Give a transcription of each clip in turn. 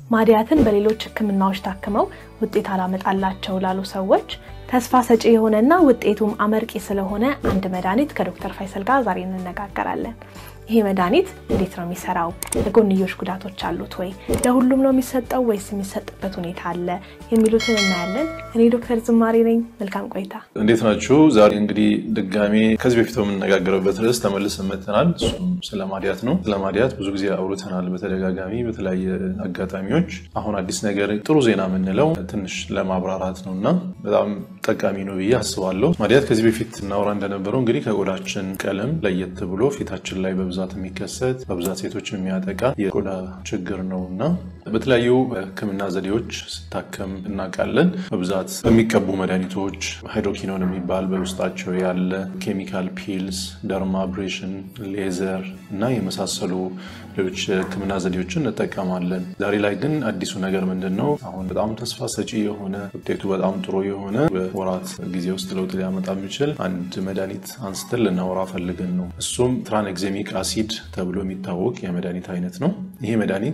ማድያትን በሌሎች ሕክምናዎች ታክመው ውጤት አላመጣላቸው ላሉ ሰዎች ተስፋ ሰጪ የሆነና ውጤቱም አመርቂ ስለሆነ አንድ መድኃኒት ከዶክተር ፋይሰል ጋር ዛሬ እንነጋገራለን። ይሄ መድኃኒት እንዴት ነው የሚሰራው? የጎንዮሽ ጉዳቶች አሉት ወይ? ለሁሉም ነው የሚሰጠው ወይስ የሚሰጥበት ሁኔታ አለ? የሚሉትን እናያለን። እኔ ዶክተር ዝማሬ ነኝ። መልካም ቆይታ። እንዴት ናችሁ? ዛሬ እንግዲህ ድጋሜ ከዚህ በፊት የምንነጋገርበት ርዕስ ተመልሰን መጥተናል። እሱም ስለ ማድያት ነው። ስለ ማድያት ብዙ ጊዜ አውርተናል በተደጋጋሚ በተለያየ አጋጣሚዎች። አሁን አዲስ ነገር ጥሩ ዜና የምንለው ትንሽ ለማብራራት ነው እና በጣም ጠቃሚ ነው ብዬ አስባለሁ። ማድያት ከዚህ በፊት እናውራ እንደነበረው እንግዲህ ከቆዳችን ቀለም ለየት ብሎ ፊታችን ላይ በብዛት የሚከሰት በብዛት ሴቶችን የሚያጠቃ የቆዳ ችግር ነው እና በተለያዩ ሕክምና ዘዴዎች ስታከም እናውቃለን። በብዛት በሚቀቡ መድኃኒቶች ሃይድሮኪኖን የሚባል በውስጣቸው ያለ ኬሚካል ፒልስ፣ ደርማብሬሽን፣ ሌዘር እና የመሳሰሉ ሌሎች ሕክምና ዘዴዎችን እንጠቀማለን። ዛሬ ላይ ግን አዲሱ ነገር ምንድን ነው? አሁን በጣም ተስፋ ሰጪ የሆነ ውጤቱ በጣም ጥሩ የሆነ በወራት ጊዜ ውስጥ ለውጥ ሊያመጣ የሚችል አንድ መድኃኒት አንስተን ልናወራ ፈልገን ነው። እሱም ትራንኤግዜሚክ አሲድ ተብሎ የሚታወቅ የመድኃኒት አይነት ነው። ይሄ መድኃኒት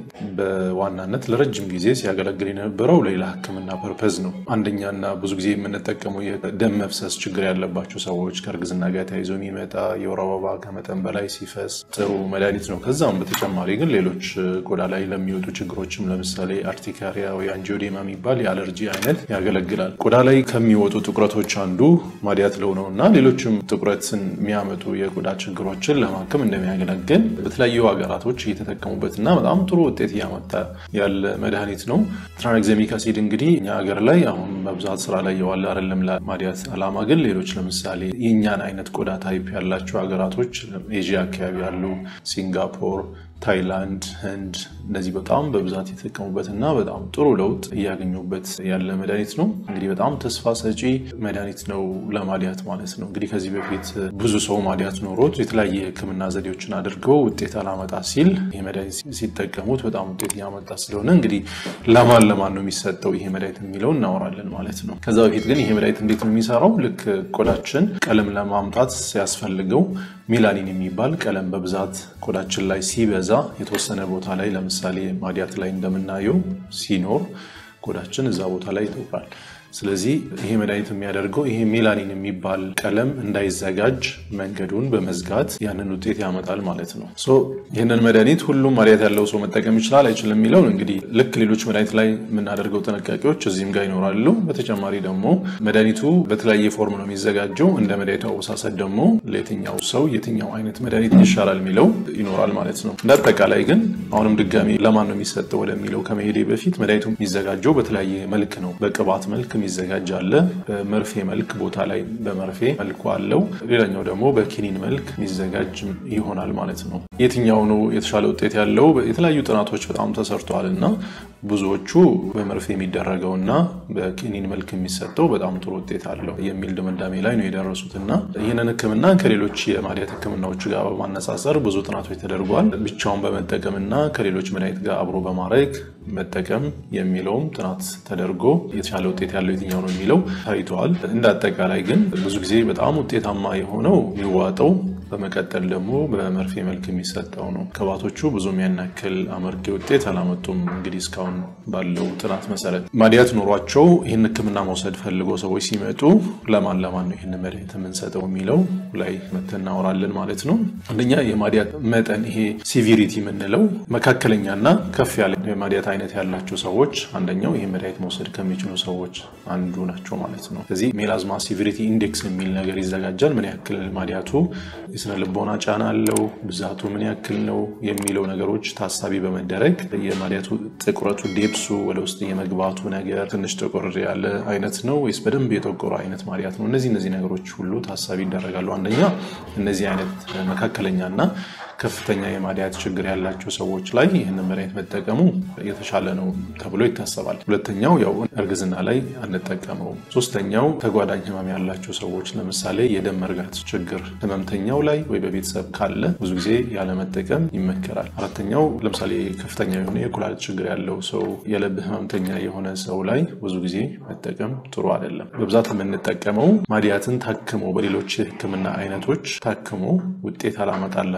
በዋናነት ለረጅም ጊዜ ሲያገለግል የነበረው ሌላ ህክምና ፐርፐዝ ነው። አንደኛና ብዙ ጊዜ የምንጠቀመው የደም መፍሰስ ችግር ያለባቸው ሰዎች ከእርግዝና ጋር ተያይዞ የሚመጣ የወር አበባ ከመጠን በላይ ሲፈስ ጥሩ መድኃኒት ነው። ከዛም በተጨማሪ ግን ሌሎች ቆዳ ላይ ለሚወጡ ችግሮችም ለምሳሌ አርቲካሪያ ወይ አንጂዮዴማ የሚባል የአለርጂ አይነት ያገለግላል። ቆዳ ላይ ከሚወጡ ጥቁረቶች አንዱ ማድያት ለው ነው እና ሌሎችም ጥቁረትን የሚያመጡ የቆዳ ችግሮችን ለማከም እንደሚያገለግል በተለያዩ ሀገራቶች እየተጠቀሙበት እና በጣም ጥሩ ውጤት እያመጣ ያለ መድኃኒት ነው። ትራንኤግዜሚክ አሲድ እንግዲህ እኛ ሀገር ላይ አሁን በብዛት ስራ ላይ የዋለ አይደለም ለማድያት ዓላማ ግን ሌሎች ለምሳሌ የእኛን አይነት ቆዳ ታይፕ ያላቸው ሀገራቶች ኤዥያ አካባቢ ያሉ ሲንጋፖር ታይላንድ፣ ህንድ እነዚህ በጣም በብዛት የተጠቀሙበት እና በጣም ጥሩ ለውጥ እያገኙበት ያለ መድኃኒት ነው። እንግዲህ በጣም ተስፋ ሰጪ መድኃኒት ነው ለማድያት ማለት ነው። እንግዲህ ከዚህ በፊት ብዙ ሰው ማድያት ኖሮት የተለያየ ሕክምና ዘዴዎችን አድርገው ውጤት አላመጣ ሲል ይህ መድኃኒት ሲጠቀሙት በጣም ውጤት እያመጣ ስለሆነ እንግዲህ ለማን ለማን ነው የሚሰጠው ይሄ መድኃኒት የሚለው እናወራለን ማለት ነው። ከዛ በፊት ግን ይሄ መድኃኒት እንዴት ነው የሚሰራው? ልክ ቆዳችን ቀለም ለማምጣት ሲያስፈልገው ሜላኒን የሚባል ቀለም በብዛት ቆዳችን ላይ ሲበዛ የተወሰነ ቦታ ላይ ለምሳሌ ማድያት ላይ እንደምናየው ሲኖር ቆዳችን እዛ ቦታ ላይ ይጠቁራል። ስለዚህ ይሄ መድኃኒት የሚያደርገው ይሄ ሜላኒን የሚባል ቀለም እንዳይዘጋጅ መንገዱን በመዝጋት ያንን ውጤት ያመጣል ማለት ነው። ይህንን መድኃኒት ሁሉም ማድያት ያለው ሰው መጠቀም ይችላል አይችልም የሚለውን እንግዲህ ልክ ሌሎች መድኃኒት ላይ የምናደርገው ጥንቃቄዎች እዚህም ጋር ይኖራሉ። በተጨማሪ ደግሞ መድኃኒቱ በተለያየ ፎርም ነው የሚዘጋጀው። እንደ መድኃኒቱ አወሳሰድ ደግሞ ለየትኛው ሰው የትኛው አይነት መድኃኒት ይሻላል የሚለው ይኖራል ማለት ነው። እንደ አጠቃላይ ግን አሁንም ድጋሚ ለማን ነው የሚሰጠው ወደሚለው ከመሄዴ በፊት መድኃኒቱ የሚዘጋጀው በተለያየ መልክ ነው። በቅባት መልክ የሚዘጋጅ አለ። በመርፌ መልክ ቦታ ላይ በመርፌ መልኩ አለው። ሌላኛው ደግሞ በኪኒን መልክ የሚዘጋጅ ይሆናል ማለት ነው። የትኛው ነው የተሻለ ውጤት ያለው? የተለያዩ ጥናቶች በጣም ተሰርተዋል እና ብዙዎቹ በመርፌ የሚደረገው እና በኪኒን መልክ የሚሰጠው በጣም ጥሩ ውጤት አለው የሚል ድምዳሜ ላይ ነው የደረሱት እና ይህንን ሕክምና ከሌሎች የማድያት ሕክምናዎች ጋር በማነጻጸር ብዙ ጥናቶች ተደርጓል። ብቻውን በመጠቀም እና ከሌሎች መድኃኒት ጋር አብሮ በማድረግ መጠቀም የሚለውም ጥናት ተደርጎ የተሻለ ውጤት ያለው የትኛው ነው የሚለው ታይተዋል። እንደ አጠቃላይ ግን ብዙ ጊዜ በጣም ውጤታማ የሆነው የሚዋጠው በመቀጠል ደግሞ በመርፌ መልክ የሚሰጠው ነው። ቅባቶቹ ብዙም ያን ያክል አመርቂ ውጤት አላመጡም። እንግዲህ እስካሁን ባለው ጥናት መሰረት ማድያት ኖሯቸው ይህን ህክምና መውሰድ ፈልጎ ሰዎች ሲመጡ ለማን ለማን ነው ይህን መድኃኒት የምንሰጠው የሚለው ላይ መተን እናወራለን ማለት ነው። አንደኛ የማድያት መጠን ይሄ ሲቪሪቲ የምንለው መካከለኛና ከፍ ያለ የማድያት አይነት ያላቸው ሰዎች አንደኛው ይህ መድኃኒት መውሰድ ከሚችሉ ሰዎች አንዱ ናቸው ማለት ነው። ስለዚህ ሜላዝማ ሲቪሪቲ ኢንዴክስ የሚል ነገር ይዘጋጃል። ምን ያክል ማድያቱ የስነ ልቦና ጫና አለው፣ ብዛቱ ምን ያክል ነው የሚለው ነገሮች ታሳቢ በመደረግ የማድያቱ ጥቁረቱ ዴፕሱ ወደ ውስጥ የመግባቱ ነገር ትንሽ ጥቁር ያለ አይነት ነው ወይስ በደንብ የጠቆረ አይነት ማድያት ነው? እነዚህ እነዚህ ነገሮች ሁሉ ታሳቢ ይደረጋሉ። አንደኛ እነዚህ አይነት መካከለኛና ከፍተኛ የማድያት ችግር ያላቸው ሰዎች ላይ ይህንን መድኃኒት መጠቀሙ የተሻለ ነው ተብሎ ይታሰባል። ሁለተኛው ያው እርግዝና ላይ አንጠቀመውም። ሶስተኛው ተጓዳኝ ህመም ያላቸው ሰዎች ለምሳሌ የደም መርጋት ችግር ህመምተኛው ላይ ወይ በቤተሰብ ካለ ብዙ ጊዜ ያለመጠቀም ይመከራል። አራተኛው ለምሳሌ ከፍተኛ የሆነ የኩላሊት ችግር ያለው ሰው፣ የልብ ህመምተኛ የሆነ ሰው ላይ ብዙ ጊዜ መጠቀም ጥሩ አይደለም። በብዛት የምንጠቀመው ማድያትን ታክሞ በሌሎች የህክምና አይነቶች ታክሞ ውጤት አላመጣላቸው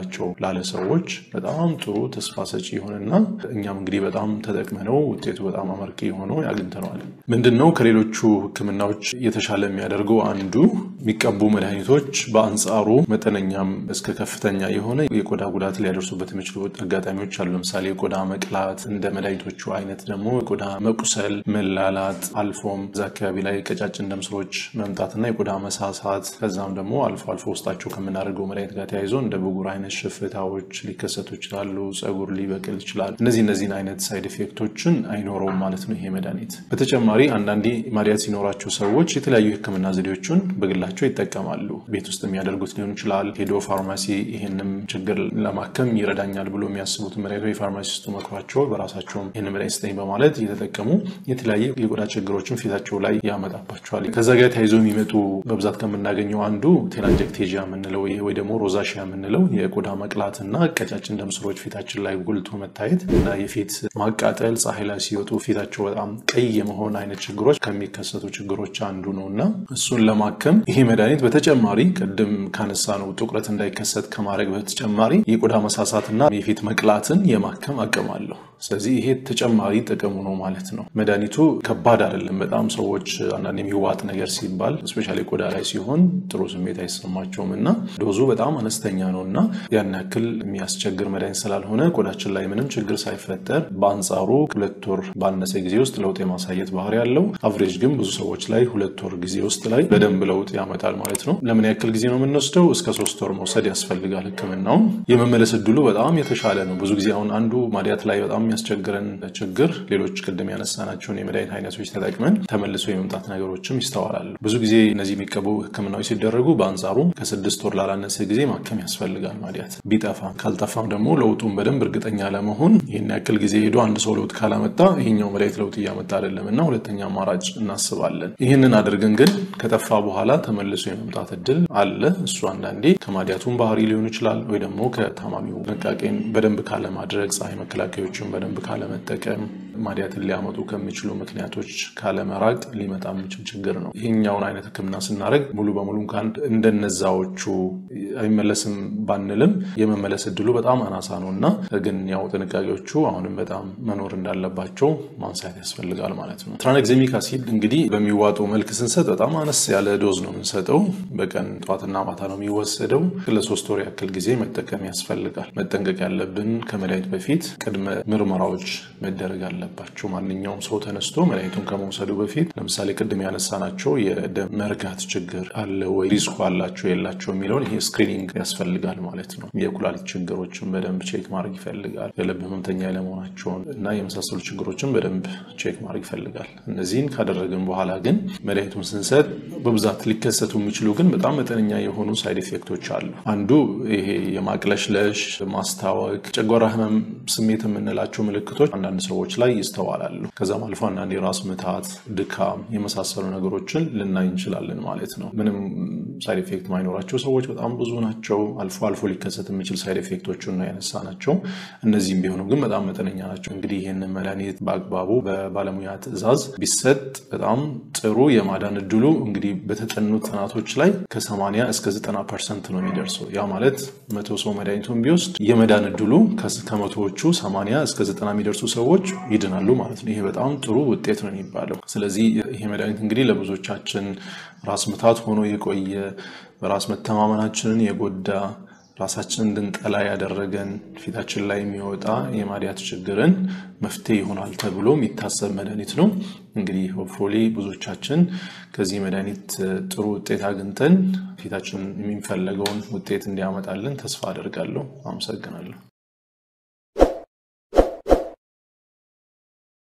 ላለ ሰዎች በጣም ጥሩ ተስፋ ሰጪ የሆነና እኛም እንግዲህ በጣም ተጠቅመነው ውጤቱ በጣም አመርቂ ሆኖ አግኝተነዋል። ምንድን ነው ከሌሎቹ ሕክምናዎች የተሻለ የሚያደርገው አንዱ የሚቀቡ መድኃኒቶች በአንጻሩ መጠነኛም እስከ ከፍተኛ የሆነ የቆዳ ጉዳት ሊያደርሱበት የሚችሉ አጋጣሚዎች አሉ። ለምሳሌ የቆዳ መቅላት፣ እንደ መድኃኒቶቹ አይነት ደግሞ የቆዳ መቁሰል፣ መላላት፣ አልፎም እዛ አካባቢ ላይ ቀጫጭን ደም ስሮች መምጣትና የቆዳ መሳሳት ከዛም ደግሞ አልፎ አልፎ ውስጣቸው ከምናደርገው መድኃኒት ጋር ተያይዞ እንደ ብጉር አይነት ሽፍታዎች ሊከሰቱ ይችላሉ። ጸጉር ሊበቅል ይችላል። እነዚህ እነዚህን አይነት ሳይድ ኢፌክቶችን አይኖረውም ማለት ነው ይሄ መድኃኒት። በተጨማሪ አንዳንዴ ማዲያት ሲኖራቸው ሰዎች የተለያዩ የህክምና ዘዴዎችን በግላቸው ይጠቀማሉ። ቤት ውስጥ የሚያደርጉት ሊሆን ይችላል። ሄዶ ፋርማሲ ይህንም ችግር ለማከም ይረዳኛል ብሎ የሚያስቡትን መድኃኒቶች የፋርማሲስቱ መክሯቸው በራሳቸውም ይህን መድኃኒት ስጠኝ በማለት እየተጠቀሙ የተለያየ የቆዳ ችግሮችን ፊታቸው ላይ ያመጣባቸዋል። ከዛ ጋር ተያይዞ የሚመጡ በብዛት ከምናገኘው አንዱ ቴላንጀክቴጂያ የምንለው ወይ ደግሞ ሮዛሺያ የምንለው የቆዳ መቅላትና ቀጫጭን ደም ስሮች ፊታችን ላይ ጎልቶ መታየት እና የፊት ማቃጠል፣ ፀሐይ ላይ ሲወጡ ፊታቸው በጣም ቀይ የመሆን አይነት ችግሮች ከሚከሰቱ ችግሮች አንዱ ነው እና እሱን ለማከም ይሄ መድኃኒት በተጨማሪ ቅድም ካነሳ ነው ጥቁረት እንዳይከሰት ከማድረግ በተጨማሪ የቆዳ መሳሳትና የፊት መቅላትን የማከም አቅም አለው። ስለዚህ ይሄ ተጨማሪ ጥቅሙ ነው ማለት ነው። መድኃኒቱ ከባድ አይደለም። በጣም ሰዎች አንዳንድ የሚዋጥ ነገር ሲባል እስፔሻሊ ቆዳ ላይ ሲሆን ጥሩ ስሜት አይሰማቸውም እና ዶዙ በጣም አነስተኛ ነው እና ያን ያክል የሚያስቸግር መድኃኒት ስላልሆነ ቆዳችን ላይ ምንም ችግር ሳይፈጠር በአንጻሩ ሁለት ወር ባነሰ ጊዜ ውስጥ ለውጥ የማሳየት ባህሪ ያለው፣ አቭሬጅ ግን ብዙ ሰዎች ላይ ሁለት ወር ጊዜ ውስጥ ላይ በደንብ ለውጥ ያመጣል ማለት ነው። ለምን ያክል ጊዜ ነው የምንወስደው? እስከ ሶስት ወር መውሰድ ያስፈልጋል። ህክምናውን የመመለስ እድሉ በጣም የተሻለ ነው። ብዙ ጊዜ አሁን አንዱ ማዲያት ላይ በጣም የሚያስቸግረን ችግር ሌሎች ቅድም ያነሳናቸውን የመድኃኒት አይነቶች ተጠቅመን ተመልሶ የመምጣት ነገሮችም ይስተዋላሉ። ብዙ ጊዜ እነዚህ የሚቀቡ ህክምናዎች ሲደረጉ በአንጻሩ ከስድስት ወር ላላነሰ ጊዜ ማከም ያስፈልጋል ማዲያት ቢጠፋም ካልጠፋም ደግሞ ለውጡን በደንብ እርግጠኛ ለመሆን ይህን ያክል ጊዜ ሄዶ አንድ ሰው ለውጥ ካላመጣ ይሄኛው መድኃኒት ለውጥ እያመጣ አይደለም እና ሁለተኛ አማራጭ እናስባለን። ይህንን አድርገን ግን ከጠፋ በኋላ ተመልሶ የመምጣት እድል አለ። እሱ አንዳንዴ ከማዲያቱን ባህሪ ሊሆን ይችላል ወይ ደግሞ ከታማሚው ጥንቃቄን በደንብ ካለማድረግ፣ ፀሐይ መከላከያዎችን በደንብ ካለመጠቀም፣ ማዲያትን ሊያመጡ ከሚችሉ ምክንያቶች ካለመራቅ ሊመጣ የሚችል ችግር ነው። ይህኛውን አይነት ህክምና ስናደርግ ሙሉ በሙሉ እንኳን እንደነዛዎቹ አይመለስም ባንልም የመመለስ እድሉ በጣም አናሳ ነው እና ግን ያው ጥንቃቄዎቹ አሁንም በጣም መኖር እንዳለባቸው ማንሳት ያስፈልጋል ማለት ነው። ትራንኤግዜሚክ አሲድ እንግዲህ በሚዋጡ መልክ ስንሰጥ በጣም አነስ ያለ ዶዝ ነው የምንሰጠው። በቀን ጠዋትና ማታ ነው የሚወሰደው። ለሶስት ወር ያክል ጊዜ መጠቀም ያስፈልጋል። መጠንቀቅ ያለብን ከመድኃኒት በፊት ቅድመ ምርመራዎች መደረግ አለባቸው። ማንኛውም ሰው ተነስቶ መድኃኒቱን ከመውሰዱ በፊት ለምሳሌ ቅድም ያነሳናቸው የደም መርጋት ችግር አለ ወይ፣ ሪስኩ አላቸው የላቸው የሚለውን ይሄ ስክሪኒንግ ያስፈልጋል ማለት ነው። የኩላሊት ችግሮችን በደንብ ቼክ ማድረግ ይፈልጋል። የልብ ህመምተኛ ለመሆናቸውን እና የመሳሰሉ ችግሮችን በደንብ ቼክ ማድረግ ይፈልጋል። እነዚህን ካደረግን በኋላ ግን መድኃኒቱን ስንሰጥ በብዛት ሊከሰቱ የሚችሉ ግን በጣም መጠነኛ የሆኑ ሳይድ ኢፌክቶች አሉ። አንዱ ይሄ የማቅለሽለሽ፣ ማስታወክ፣ ጨጓራ ህመም ስሜት የምንላቸው ምልክቶች አንዳንድ ሰዎች ላይ ይስተዋላሉ። ከዛም አልፎ አንዳንድ የራስ ምታት፣ ድካም የመሳሰሉ ነገሮችን ልናይ እንችላለን ማለት ነው። ምንም ሳይድ ኢፌክት ማይኖራቸው ሰዎች በጣም ብዙ ናቸው። አልፎ አልፎ ሊከሰት የሚችል ሳይድ ኢፌክቶችን ነው ያነሳ ናቸው። እነዚህም ቢሆኑ ግን በጣም መጠነኛ ናቸው። እንግዲህ ይህንን መድኃኒት በአግባቡ በባለሙያ ትዕዛዝ ቢሰጥ በጣም ጥሩ የማዳን እድሉ እንግዲህ በተጠኑ ጥናቶች ላይ ከ80 እስከ 90 ፐርሰንት ነው የሚደርሰው። ያ ማለት መቶ ሰው መድኃኒቱን ቢወስድ የመዳን እድሉ ከመቶዎቹ 80 እስከ 90 የሚደርሱ ሰዎች ይድናሉ ማለት ነው። ይሄ በጣም ጥሩ ውጤት ነው የሚባለው። ስለዚህ ይሄ መድኃኒት እንግዲህ ለብዙዎቻችን ራስ ምታት ሆኖ የቆየ በራስ መተማመናችንን የጎዳ ራሳችንን እንድንጠላ ያደረገን ፊታችን ላይ የሚወጣ የማዲያት ችግርን መፍትሄ ይሆናል ተብሎ የሚታሰብ መድኃኒት ነው። እንግዲህ ሆፕፉሊ ብዙዎቻችን ከዚህ መድኃኒት ጥሩ ውጤት አግኝተን ፊታችን የሚፈለገውን ውጤት እንዲያመጣልን ተስፋ አደርጋለሁ። አመሰግናለሁ።